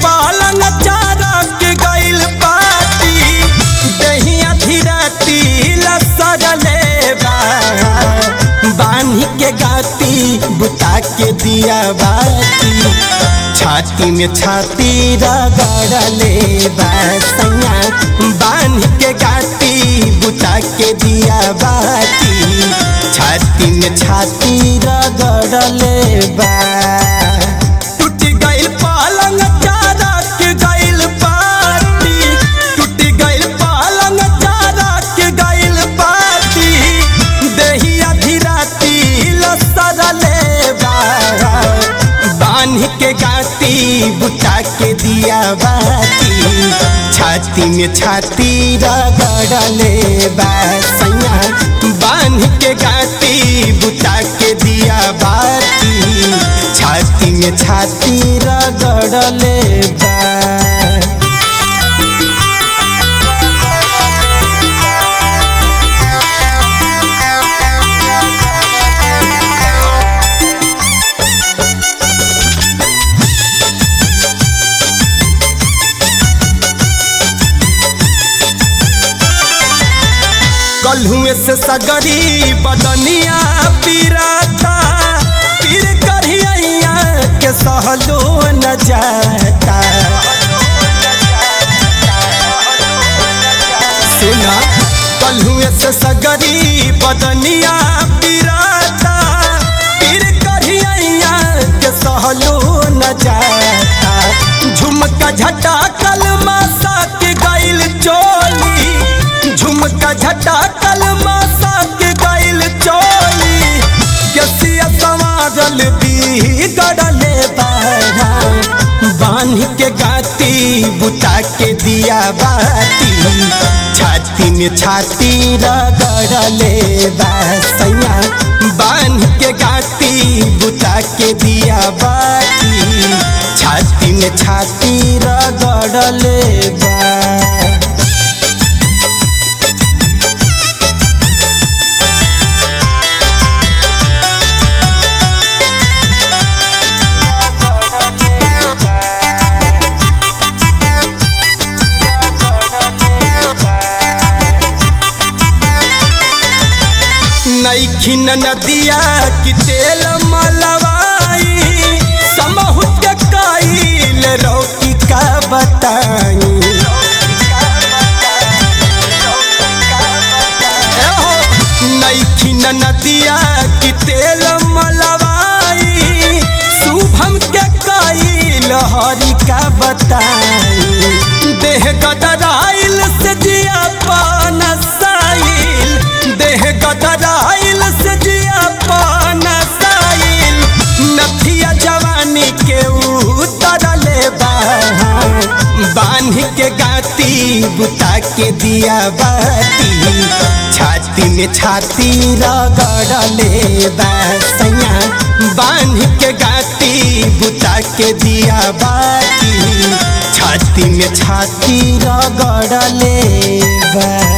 पालंग चारा के गइल पाती दहिया धीरती लसरले बा बान्ही के गाती बुता के दिया बाती छाती में छाती रगड़ले बा सैया बान्ही के गाती बुता के दिया बाती छाती में छाती रगड़ले बा टूट गइल पालंग चारा के गइल पाती टूट गइल पालंग चारा के गइल पाती देहिया धीराती लसरले बा बान्ह के गाती बुता के दिया बाती छाती में छाती रगड़ले बा सैया बान्ह के गाती बुता के दिया बाती छाती में छाती रगड़ले बा कलहुए से सगरी बदनिया पीराता पीर करिया के सहलो न जाता सुना कलहुए से सगरी बदनिया पीराता पीर करिया के सहलो न जाता झुमका झटा कलमा सा के गइल चोली झुमका झटा कलमा सा के गइल चोली गसिया समाजल भी गड़ले बारा बांध के गाती बुता के दिया बाती छाती में छाती रगड़ले बा सैया बांध के गाती बुता के दिया बाती छाती में छाती रगड़ले बा नैखिन नदिया की तेल मलवाई समहु के काइल रोकी का बताई एहो, नैखिन नदिया की तेल मलवाई शुभम के काइल हरि का बताई देह गदराइल से जिया पान साइल देह गदराइल से जिया पान साइल नथिया जवानी के उतरले बा बांध के गाती बुता के दिया बाती छाती में छाती रगड़ले बा सैया बांध के गाती बुता के दिया बाती छाती में छाती रगड़ले बा